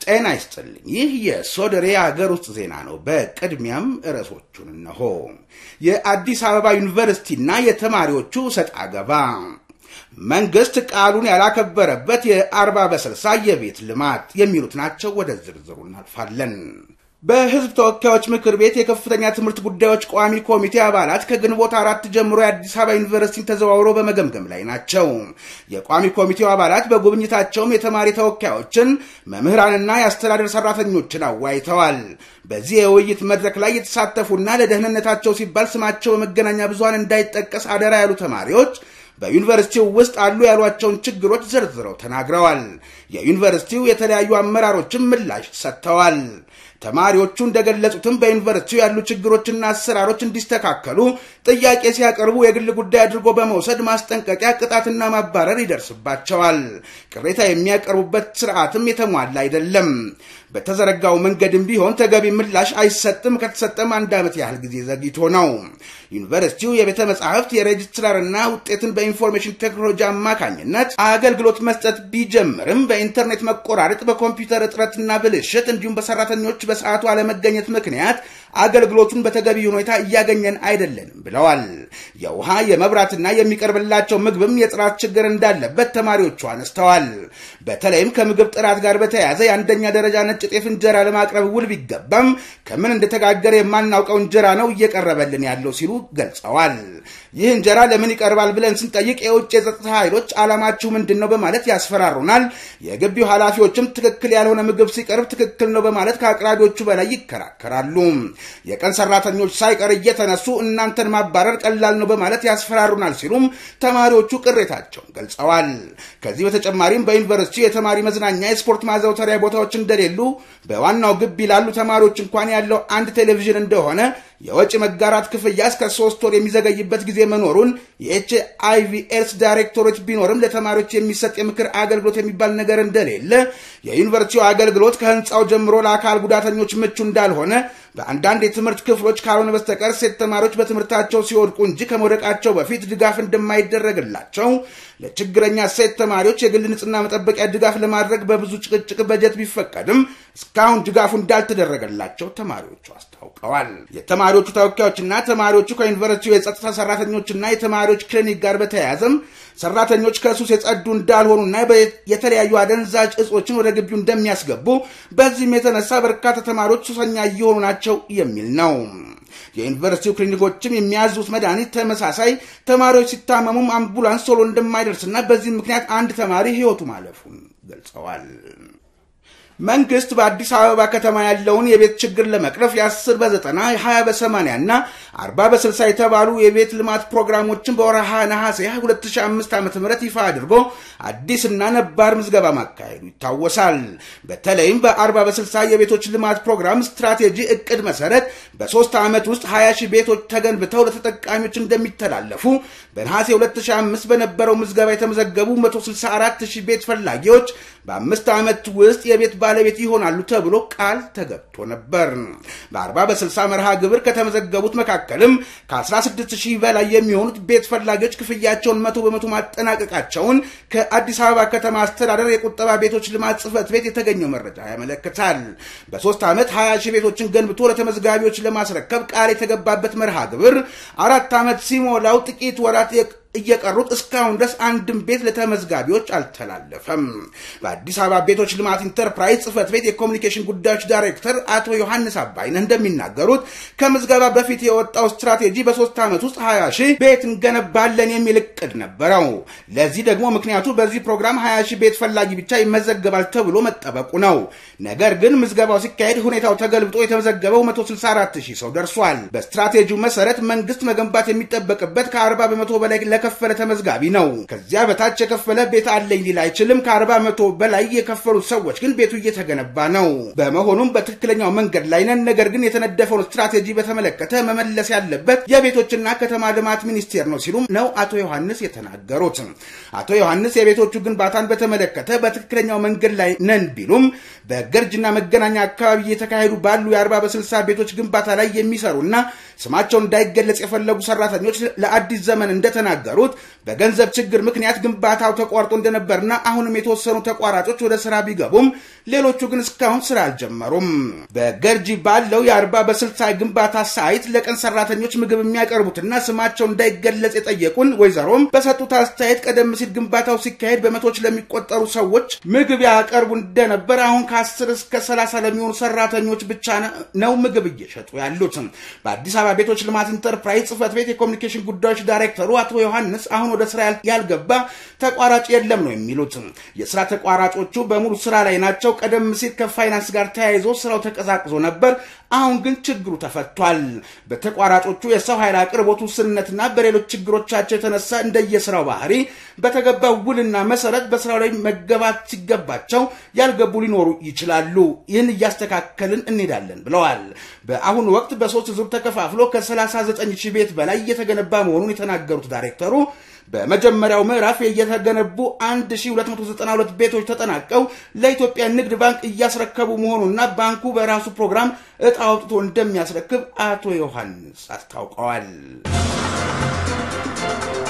ጤና ይስጥልኝ። ይህ የሶደሬ ሀገር ውስጥ ዜና ነው። በቅድሚያም ርዕሶቹን እነሆ። የአዲስ አበባ ዩኒቨርሲቲና የተማሪዎቹ ሰጥ አገባ፣ መንግስት ቃሉን ያላከበረበት የአርባ በስልሳ የቤት ልማት የሚሉት ናቸው። ወደ ዝርዝሩ እናልፋለን። በህዝብ ተወካዮች ምክር ቤት የከፍተኛ ትምህርት ጉዳዮች ቋሚ ኮሚቴ አባላት ከግንቦት አራት ጀምሮ የአዲስ አበባ ዩኒቨርሲቲን ተዘዋውረው በመገምገም ላይ ናቸው። የቋሚ ኮሚቴው አባላት በጉብኝታቸውም የተማሪ ተወካዮችን፣ መምህራንና የአስተዳደር ሰራተኞችን አወያይተዋል። በዚህ የውይይት መድረክ ላይ የተሳተፉና ለደህንነታቸው ሲባል ስማቸው በመገናኛ ብዙሃን እንዳይጠቀስ አደራ ያሉ ተማሪዎች በዩኒቨርሲቲው ውስጥ አሉ ያሏቸውን ችግሮች ዘርዝረው ተናግረዋል። የዩኒቨርሲቲው የተለያዩ አመራሮችም ምላሽ ሰጥተዋል። ተማሪዎቹ እንደገለጹትም በዩኒቨርሲቲው ያሉ ችግሮችና አሰራሮች እንዲስተካከሉ ጥያቄ ሲያቀርቡ የግል ጉዳይ አድርጎ በመውሰድ ማስጠንቀቂያ፣ ቅጣትና ማባረር ይደርስባቸዋል። ቅሬታ የሚያቀርቡበት ስርዓትም የተሟላ አይደለም። በተዘረጋው መንገድም ቢሆን ተገቢ ምላሽ አይሰጥም። ከተሰጠም አንድ ዓመት ያህል ጊዜ ዘግይቶ ነው። ዩኒቨርሲቲው የቤተ መጻሕፍት የሬጅስትራርና ውጤትን በኢንፎርሜሽን ቴክኖሎጂ አማካኝነት አገልግሎት መስጠት ቢጀምርም በኢንተርኔት መቆራረጥ፣ በኮምፒውተር እጥረትና ብልሽት እንዲሁም በሰራተኞች በሰዓቱ አለመገኘት ምክንያት አገልግሎቱን በተገቢ ሁኔታ እያገኘን አይደለንም ብለዋል። የውሃ የመብራትና የሚቀርብላቸው ምግብም የጥራት ችግር እንዳለበት ተማሪዎቹ አነስተዋል። በተለይም ከምግብ ጥራት ጋር በተያያዘ የአንደኛ ደረጃ ነጭ ጤፍ እንጀራ ለማቅረብ ውል ቢገባም ከምን እንደተጋገረ የማናውቀው እንጀራ ነው እየቀረበልን ያለው ሲሉ ገልጸዋል። ይህ እንጀራ ለምን ይቀርባል ብለን ስንጠይቅ የውጭ የጸጥታ ኃይሎች ዓላማችሁ ምንድን ነው በማለት ያስፈራሩናል። የግቢው ኃላፊዎችም ትክክል ያልሆነ ምግብ ሲቀርብ ትክክል ነው በማለት ከአቅራቢዎቹ በላይ ይከራከራሉ። የቀን ሰራተኞች ሳይቀር እየተነሱ እናንተን ማባረር ቀላል ነው በማለት ያስፈራሩናል ሲሉም ተማሪዎቹ ቅሬታቸውን ገልጸዋል። ከዚህ በተጨማሪም በዩኒቨርሲቲ የተማሪ መዝናኛ፣ የስፖርት ማዘውተሪያ ቦታዎች እንደሌሉ በዋናው ግቢ ላሉ ተማሪዎች እንኳን ያለው አንድ ቴሌቪዥን እንደሆነ የወጪ መጋራት ክፍያ እስከ ሶስት ወር የሚዘገይበት ጊዜ መኖሩን የኤች አይቪ ኤድስ ዳይሬክቶሬት ቢኖርም ለተማሪዎች የሚሰጥ የምክር አገልግሎት የሚባል ነገር እንደሌለ፣ የዩኒቨርሲቲው አገልግሎት ከህንፃው ጀምሮ ለአካል ጉዳተኞች ምቹ እንዳልሆነ፣ በአንዳንድ የትምህርት ክፍሎች ካልሆነ በስተቀር ሴት ተማሪዎች በትምህርታቸው ሲወድቁ እንጂ ከመውደቃቸው በፊት ድጋፍ እንደማይደረግላቸው፣ ለችግረኛ ሴት ተማሪዎች የግል ንጽህና መጠበቂያ ድጋፍ ለማድረግ በብዙ ጭቅጭቅ በጀት ቢፈቀድም እስካሁን ድጋፉ እንዳልተደረገላቸው ተማሪዎቹ አስታውቀዋል። የተማሪዎቹ ተወካዮችና ተማሪዎቹ ከዩኒቨርሲቲው የጸጥታ ሰራተኞችና የተማሪዎች ክሊኒክ ጋር በተያያዘም ሰራተኞች ከሱስ የጸዱ እንዳልሆኑና የተለያዩ አደንዛዥ እጾችን ወደ ግቢው እንደሚያስገቡ በዚህም የተነሳ በርካታ ተማሪዎች ሱሰኛ እየሆኑ ናቸው የሚል ነው። የዩኒቨርሲቲው ክሊኒኮችም የሚያዙት መድኃኒት ተመሳሳይ፣ ተማሪዎች ሲታመሙም አምቡላንስ ቶሎ እንደማይደርስና በዚህም ምክንያት አንድ ተማሪ ህይወቱ ማለፉን ገልጸዋል። መንግስት በአዲስ አበባ ከተማ ያለውን የቤት ችግር ለመቅረፍ የ10 በ90 20 በ80 እና 40 በ60 የተባሉ የቤት ልማት ፕሮግራሞችን በወርሃ ነሐሴ 2005 ዓ ም ይፋ አድርጎ አዲስና ነባር ምዝገባ ማካሄዱ ይታወሳል። በተለይም በ40 በ60 የቤቶች ልማት ፕሮግራም ስትራቴጂ እቅድ መሰረት በሶስት ዓመት ውስጥ 20 ሺህ ቤቶች ተገንብተው ለተጠቃሚዎች እንደሚተላለፉ በነሐሴ 2005 በነበረው ምዝገባ የተመዘገቡ 164 ሺህ ቤት ፈላጊዎች በአምስት ዓመት ውስጥ የቤት ባለቤት ይሆናሉ ተብሎ ቃል ተገብቶ ነበር። በ40 በ60 መርሃ ግብር ከተመዘገቡት መካከልም ከ16 ሺህ በላይ የሚሆኑት ቤት ፈላጊዎች ክፍያቸውን መቶ በመቶ ማጠናቀቃቸውን ከአዲስ አበባ ከተማ አስተዳደር የቁጠባ ቤቶች ልማት ጽሕፈት ቤት የተገኘው መረጃ ያመለክታል። በሶስት ዓመት 20 ሺህ ቤቶችን ገንብቶ ለተመዝጋቢዎች ለማስረከብ ቃል የተገባበት መርሃ ግብር አራት ዓመት ሲሞላው ጥቂት ወራት እየቀሩት እስካሁን ድረስ አንድም ቤት ለተመዝጋቢዎች አልተላለፈም። በአዲስ አበባ ቤቶች ልማት ኢንተርፕራይዝ ጽሕፈት ቤት የኮሚኒኬሽን ጉዳዮች ዳይሬክተር አቶ ዮሐንስ አባይነህ እንደሚናገሩት ከምዝገባ በፊት የወጣው ስትራቴጂ በሶስት ዓመት ውስጥ 20 ሺህ ቤት እንገነባለን የሚል እቅድ ነበረው። ለዚህ ደግሞ ምክንያቱ በዚህ ፕሮግራም 20 ሺህ ቤት ፈላጊ ብቻ ይመዘገባል ተብሎ መጠበቁ ነው። ነገር ግን ምዝገባው ሲካሄድ ሁኔታው ተገልብጦ የተመዘገበው 164 ሺህ ሰው ደርሷል። በስትራቴጂው መሰረት መንግስት መገንባት የሚጠበቅበት ከ40 በመቶ በላይ ለከፈለ ተመዝጋቢ ነው። ከዚያ በታች የከፈለ ቤት አለኝ ሊል አይችልም። ከ40 መቶ በላይ የከፈሉት ሰዎች ግን ቤቱ እየተገነባ ነው። በመሆኑም በትክክለኛው መንገድ ላይ ነን። ነገር ግን የተነደፈውን ስትራቴጂ በተመለከተ መመለስ ያለበት የቤቶችና ከተማ ልማት ሚኒስቴር ነው ሲሉም ነው አቶ ዮሐንስ የተናገሩት። አቶ ዮሐንስ የቤቶቹ ግንባታን በተመለከተ በትክክለኛው መንገድ ላይ ነን ቢሉም በገርጅና መገናኛ አካባቢ እየተካሄዱ ባሉ የ40 በ60 ቤቶች ግንባታ ላይ የሚሰሩና ስማቸው እንዳይገለጽ የፈለጉ ሰራተኞች ለአዲስ ዘመን እንደተናገሩ እንደተናገሩት በገንዘብ ችግር ምክንያት ግንባታው ተቋርጦ እንደነበርና አሁንም የተወሰኑ ተቋራጮች ወደ ስራ ቢገቡም ሌሎቹ ግን እስካሁን ስራ አልጀመሩም። በገርጂ ባለው የአርባ በስልሳ ግንባታ ሳይት ለቀን ሰራተኞች ምግብ የሚያቀርቡትና ስማቸው እንዳይገለጽ የጠየቁን ወይዘሮም በሰጡት አስተያየት ቀደም ሲል ግንባታው ሲካሄድ በመቶዎች ለሚቆጠሩ ሰዎች ምግብ ያቀርቡ እንደነበር አሁን ከ10 እስከ 30 ለሚሆኑ ሰራተኞች ብቻ ነው ምግብ እየሸጡ ያሉት። በአዲስ አበባ ቤቶች ልማት ኢንተርፕራይዝ ጽህፈት ቤት የኮሚኒኬሽን ጉዳዮች ዳይሬክተሩ አቶ ዮሐንስ አሁን ወደ ስራ ያልገባ ተቋራጭ የለም ነው የሚሉት። የስራ ተቋራጮቹ በሙሉ ስራ ላይ ናቸው። ቀደም ሲል ከፋይናንስ ጋር ተያይዞ ስራው ተቀዛቅዞ ነበር። አሁን ግን ችግሩ ተፈቷል። በተቋራጮቹ የሰው ኃይል አቅርቦት ውስንነትና በሌሎች ችግሮቻቸው የተነሳ እንደየስራው ባህሪ በተገባው ውልና መሰረት በስራው ላይ መገባት ሲገባቸው ያልገቡ ሊኖሩ ይችላሉ። ይህን እያስተካከልን እንሄዳለን ብለዋል። በአሁኑ ወቅት በሶስት ዙር ተከፋፍሎ ከ39 ሺህ ቤት በላይ እየተገነባ መሆኑን የተናገሩት ዳይሬክተሩ በመጀመሪያው ምዕራፍ የተገነቡ 1292 ቤቶች ተጠናቀው ለኢትዮጵያ ንግድ ባንክ እያስረከቡ መሆኑና ባንኩ በራሱ ፕሮግራም እጣ አውጥቶ እንደሚያስረክብ አቶ ዮሐንስ አስታውቀዋል።